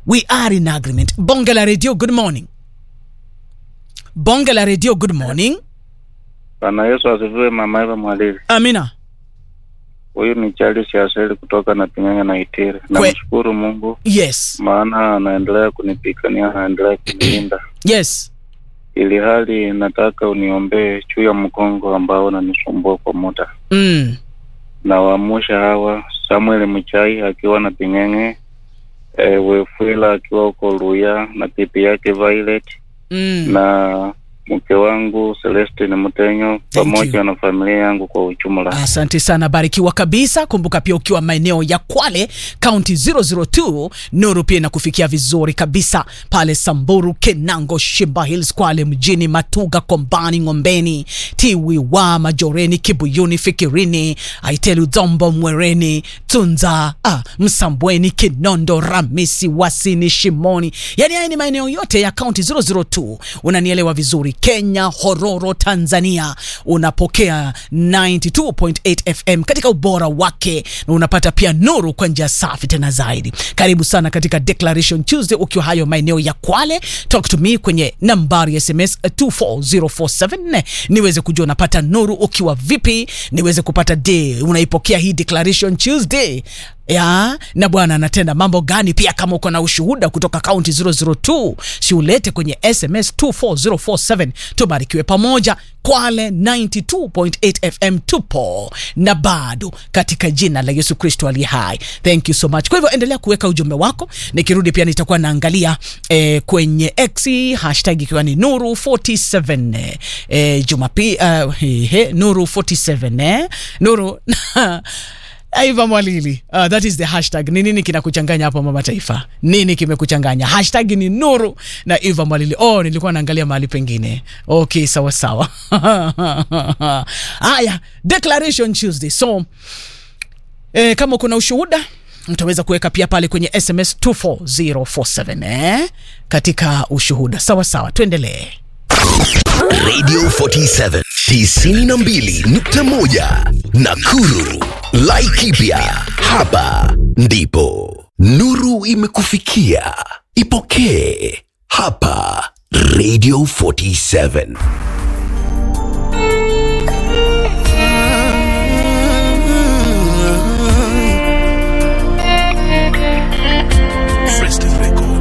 we are in agreement bonge la radio good morning bonge la radio good morning Bwana Yesu asifiwe. Mama Eva Mwalili, amina huyu ni Charles Yaseli kutoka na Ping'anga na Itiri. Namshukuru Mungu yes maana anaendelea kunipigania, anaendelea kunilinda, yes ili hali nataka uniombee juu ya mgongo ambao unanisumbua kwa muda. mm. Na waamusha hawa Samuel Mchai akiwa na Ping'enge, e, Wefwila akiwa huko Luya na pipi yake Violet Mm. na mke wangu Celestine Mtenyo pamoja na familia yangu kwa ujumla. asante sana barikiwa kabisa kumbuka pia ukiwa maeneo ya kwale kaunti 002 nuru pia inakufikia vizuri kabisa pale samburu kenango shimba hills kwale mjini matuga kombani ngombeni tiwiwa majoreni kibuyuni fikirini aitelu dhombo mwereni tunza ah, msambweni kinondo ramisi wasini shimoni yani haya ni maeneo yote ya kaunti 002 unanielewa vizuri kenya hororo tanzania unapokea 92.8 fm katika ubora wake na unapata pia nuru kwa njia safi tena zaidi karibu sana katika declaration tuesday ukiwa hayo maeneo ya kwale talk to me kwenye nambari ya sms 24047 niweze kujua unapata nuru ukiwa vipi niweze kupata d unaipokea hii declaration tuesday ya na bwana anatenda mambo gani pia kama uko na ushuhuda kutoka kaunti 002 siulete kwenye sms 24047 tubarikiwe pamoja kwale 92.8 fm tupo na bado katika jina la yesu kristo aliye hai thank you so much kwa hivyo endelea kuweka ujumbe wako nikirudi pia nitakuwa naangalia eh, kwenye x hashtag ikiwa ni nuru 47 eh, jumapi uh, he, he, nuru 47 eh? nuru aiva mwalili uh, that is the hashtag ni nini kinakuchanganya hapo mama taifa nini kimekuchanganya hashtag ni nuru na iva mwalili oh nilikuwa naangalia mahali pengine okay sawa sawa haya declaration tuesday so eh, kama kuna ushuhuda utaweza kuweka pia pale kwenye sms 24047 eh? katika ushuhuda sawa sawa tuendelee Radio 47 92.1 Nakuru. Laikipia. Hapa ndipo nuru imekufikia. Ipokee hapa Radio 47.